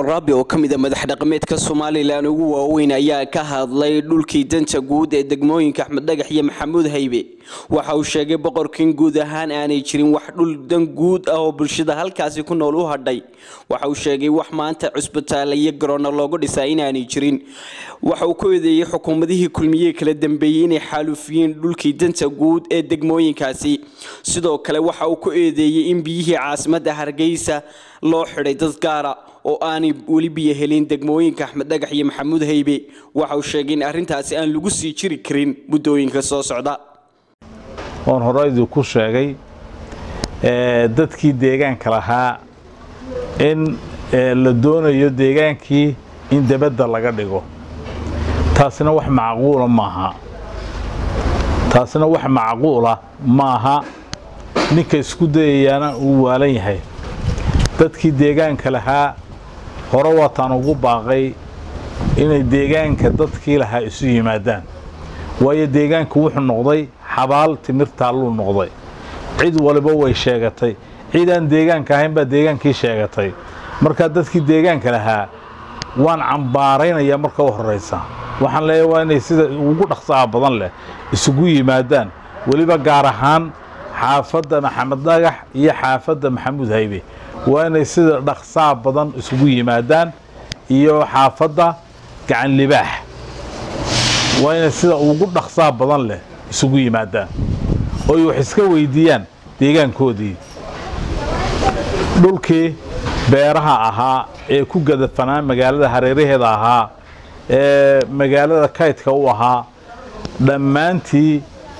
raabi oo ka mid a madax dhaqameedka somalilan ugu waaweyn ayaa ka hadlay dhulkii danta guud ee degmooyinka axmed dhagax iyo maxamuud haybe waxa uu sheegay boqorkiin guud ahaan aanay jirin wax dhul dan guud ah oo bulshada halkaasi ku nool u hadhay waxa uu sheegay wax maanta cusbitaala iyo garoonna loogu dhisaa inaanay jirin waxa uu ku eedeeyey xukuumadihii kulmiye kala dambeeyey inay xaalufiyeen dhulkii danta guud ee degmooyinkaasi sidoo kale waxa uu ku eedeeyey in biyihii caasimadda hargeysa loo xidhay dad gaara oo aanay weli biyo helin degmooyinka axmed dhagax iyo maxamuud haybe waxa uu sheegay in arrintaasi aan lagu sii jiri karin muddooyinka soo socda oon horeydu ku sheegay dadkii deegaanka lahaa in la doonayo deegaankii in debadda laga dhigo taasina wax macquula maaha taasina wax macquula maaha ninka isku dayayaana uu waalan yahay dadkii deegaanka lahaa hore waataan ugu baaqay inay deegaanka dadkii lahaa isu yimaadaan waayo deegaanku wuxuu noqday xabaal timirtaalluu noqday cid waliba way sheegatay cid aan deegaanka ahayn baa deegaankii sheegatay markaa dadkii deegaanka lahaa waan cambaaraynayaa marka u horraysa waxaan leeyahay waa inay sida ugu dhaqsaha badan leh isugu yimaadaan weliba gaar ahaan xaafadda maxamed dhagax iyo xaafadda maxamuud haybe waa inay sida dhaqsaha badan isugu yimaadaan iyo xaafadda gacan libaax waa inay sida ugu dhaqsaha badan leh isugu yimaadaan oy wax iska weydiiyaan deegaankoodii dhulkii beeraha ahaa ee ku gadafanaa magaalada hareeraheeda ahaa ee magaalada kaydka u ahaa dhammaantii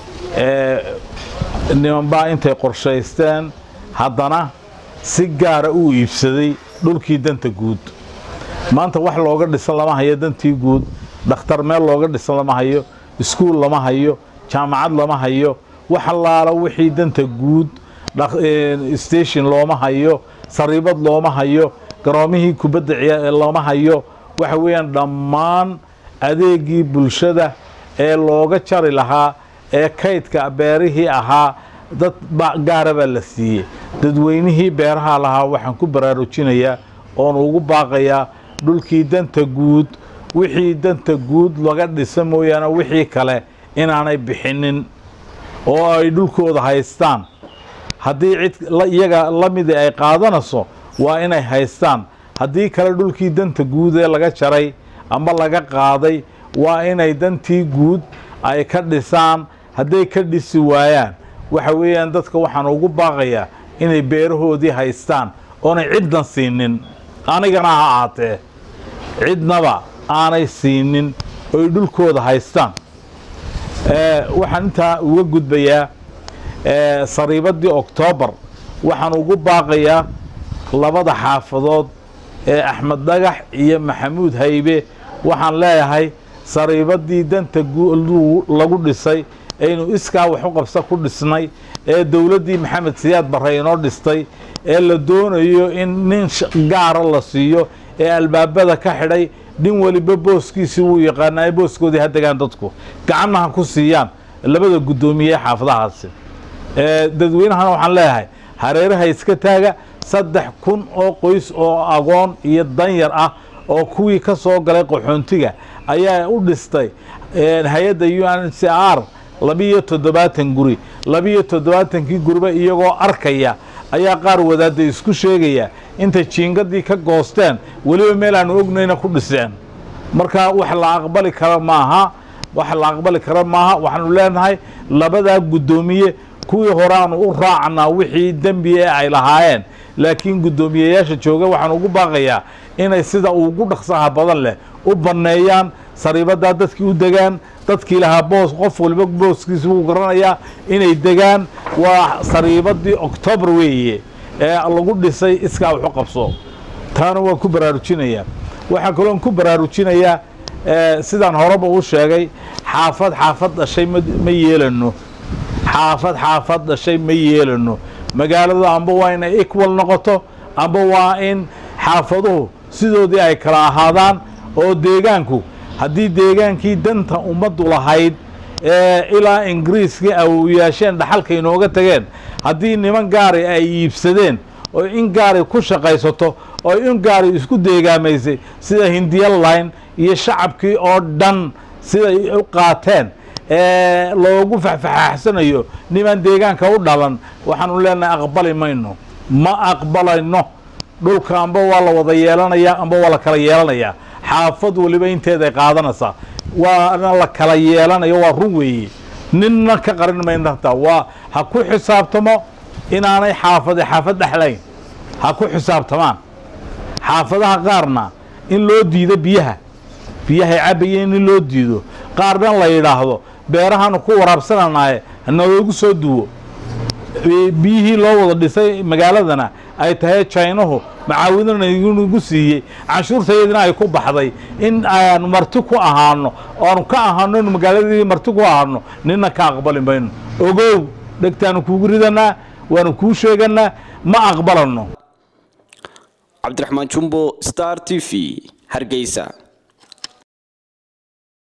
nimanbaa intay qorshaysteen haddana si gaara uu iibsaday dhulkii danta guud maanta wax looga dhisan lama hayo dantii guud dhakhtar meel looga dhisan lama hayo iskuul lama hayo jaamacad lama hayo wax allaala wixii danta guud station looma hayo sariibad looma hayo garoomihii kubadda looma hayo waxa weeyaan dhammaan adeegii bulshada ee looga jari lahaa ee kaydka beerihii ahaa dad gaara baa la siiyey dadweynihii beeraha lahaa waxaan ku baraarujinayaa oon ugu baaqayaa dhulkii danta guud wixii danta guud laga dhisa mooyaane wixii kale inaanay bixinin oo ay dhulkooda haystaan haddii cid iyaga la midii ay qaadanayso waa inay haystaan haddii kale dhulkii danta guud ee laga jaray ama laga qaaday waa inay dantii guud ay ka dhisaan hadday ka dhisi waayaan waxa weeyaan dadka waxaan ugu baaqayaa inay beerahoodii haystaan oonay ciddan siinin anigana ha ahaatee cidnaba aanay siinin oy dhulkooda haystaan waxaan intaa uga gudbayaa sariibaddii oktoobar waxaan ugu baaqayaa labada xaafadood ee axmed dhagax iyo maxamuud haybe waxaan leeyahay sariibaddii danta lagu dhisay aynu iskaa wax u qabsa ku dhisnay ee dowladdii maxamed siyaad barre inoo dhistay ee la doonayo in nin gaara la siiyo ee albaabada ka xidhay nin weliba booskiisii wuu yaqaanaa booskoodii ha degaan dadku gacanna ha ku siiyaan labada guddoomiye xaafadahaasi dadweynahana waxaan leeyahay hareeraha iska taaga saddex kun oo qoys oo agoon iyo danyar ah oo kuwii ka soo galay qaxoontiga ayaa u dhistay hay-adda u n c r labiiyo toddobaatan guri labiiyo toddobaatankii guriba iyagoo arkaya ayaa qaar wadaadda isku sheegaya intay jiingadii ka goosteen weliba meel aanu ognayna ku dhiseen marka wax la aqbali kara maaha wax la aqbali kara maaha waxaanu leenahay labadaa guddoomiye kuwii horeaanu u raacnaa wixii dembi ee ay lahaayeen laakiin guddoomiyeyaasha jooga waxaan ugu baaqayaa inay sida ugu dhaqsaha badan leh u banneeyaan sariibaddaa dadkii u degaan dadkii lahaa boos qof waliba booskiisi wuu garanayaa inay degaan waa sariibaddii oktoobar weeye ee lagu dhisay iskaa waxu qabso taana waan ku baraarujinayaa waxaa kaloon ku baraarujinayaa sidaan horeba u sheegay xaafad xaafad dhashay ma yeelano xaafad xaafad dhashay ma yeelano magaaladu amba waa inay equal noqoto amba waa in xaafaduhu sidoodii ay kala ahaadaan oo deegaanku haddii deegaankii danta ummaddu lahayd ilaa ingiriiskii awowyaasheen dhaxalka inooga tageen haddii niman gaari ay iibsadeen oo in gaari ku shaqaysato oo in gaari isku deegaamaysay sida hindiya line iyo shacabkii oo dhan siday u qaateen ee loogu faxfaxaaxsanayo nimaan deegaanka u dhalan waxaanu leenahay aqbali mayno ma aqbalayno dhulka amba waa la wada yeelanayaa amba waa la kala yeelanayaa xaafad waliba inteeday qaadanaysaa waana la kala yeelanayo waa run weeye ninna ka qarin mayno hataa waa ha ku xisaabtamo inaanay xaafade xaafad dhexlayn ha ku xisaabtamaan xaafadaha qaarna in loo diido biyaha biyahay cabayeen in loo diido qaarna la yidhaahdo beerahaanu ku waraabsananaye naloogu soo duwo biyihii loo wada dhisay magaaladana ay tahay jaynuhu macaawidanagu siiyey canshuurtayadina ay ku baxday in aanu marti ku ahaano oanu ka ahaano inu magaaladii marti ku ahaano nina ka aqbali mayno ogow dhegtaanu kuugu ridanaa waanu kuu sheeganaa ma aqbalano cabdiraxmaan jumbo star t v hargeysa